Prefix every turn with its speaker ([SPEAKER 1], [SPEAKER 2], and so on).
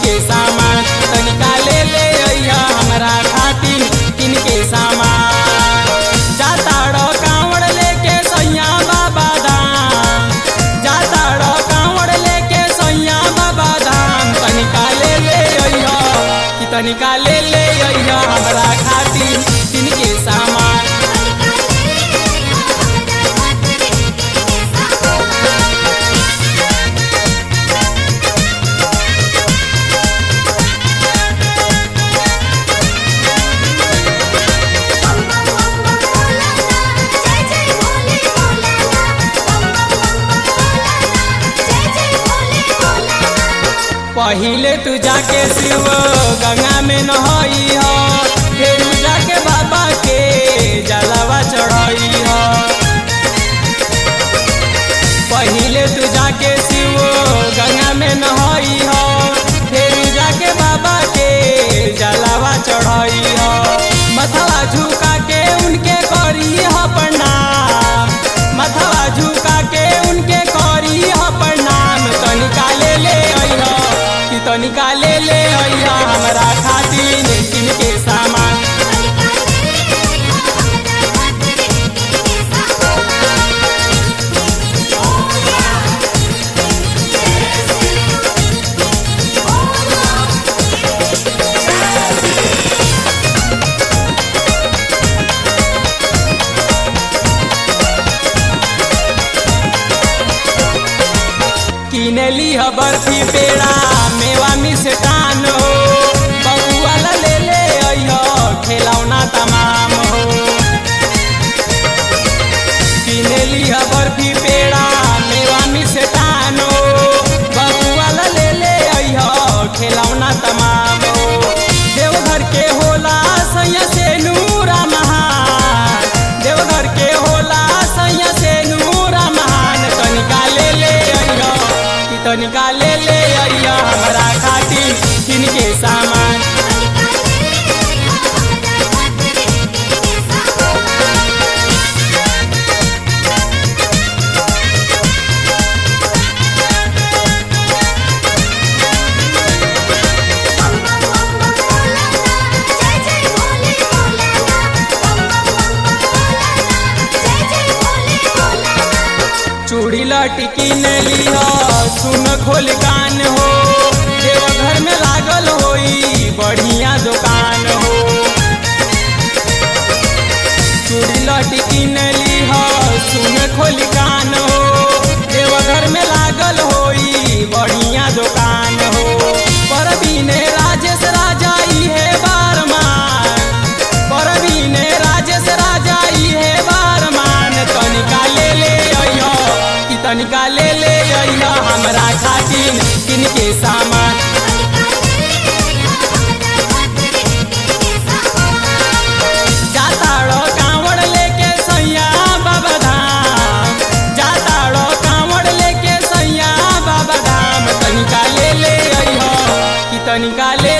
[SPEAKER 1] के सामान तनिका ले ले अइहा हमरा खातिर किन के सामान जाताड़ कांवड़ लेके सैया बाबा धाम जाताड़ कांवड़ लेके सैया बाबा धाम तनिका ले ले अइहा कि तनिका ले ले अइहा हमरा खातिर किन के सामान
[SPEAKER 2] बम बम बम बम भोलाना जय जय भोले भोलाना बम बम बम बम भोलाना जय जय भोले भोलाना
[SPEAKER 1] पहिले तू जाके शिव गंगा में नहई हो फिर जाके बाबा के जलवा चढ़ई हो पहिले तू जाके शिव गंगा में नहई हो फिर जाके बाबा के जलवा चढ़ई हो मथवा झुका के उनके करी हो प्रणाम मथवा झुका के उनके करी हो प्रणाम तनिका ले ले अइहा कि तनिका ले ले अइहा हमरा खातिर किन के सामान किनली ह बर्फी पेड़ा मेवा मिष्टान हो बबुआ ला ले ले अइह खिलौना तमाम हो किनली ह बर्फी पेड़ा मेवा मिष्टान हो बबुआ ला ले ले अइह खिलौना तमाम हो देवघर के होला सैया से नूरा महान देवघर के होला सैया से नूरा महान तनिका ले ले अइह कि तनिका ले ले अइह हमरा खातिर किनके सामान
[SPEAKER 2] बम बम बम बम भोलाना जय जय भोले भोलाना बम बम बम बम भोलाना जय जय भोले भोलाना
[SPEAKER 1] चूड़ी लटकी ने लिह सुन खोल कान हो देवघर में लागल होई बढ़िया दुकान हो चूड़ी लटकी ने लिह सुन खोल कान हो देवघर में लागल होई बढ़िया दुकान हो परवीने राजेश राजा इहे बारमान परवीने राजेश राजा इहे बारमान तनिका ले ले अइह कि तनिका ले ले अइह हमरा खातिर किनके सामान जाताड़ो कांवड़ लेके सैया बाबा धाम जाताड़ो कांवड़ लेके सैया बाबा धाम तनिका ले ले अइह कि तनिका ले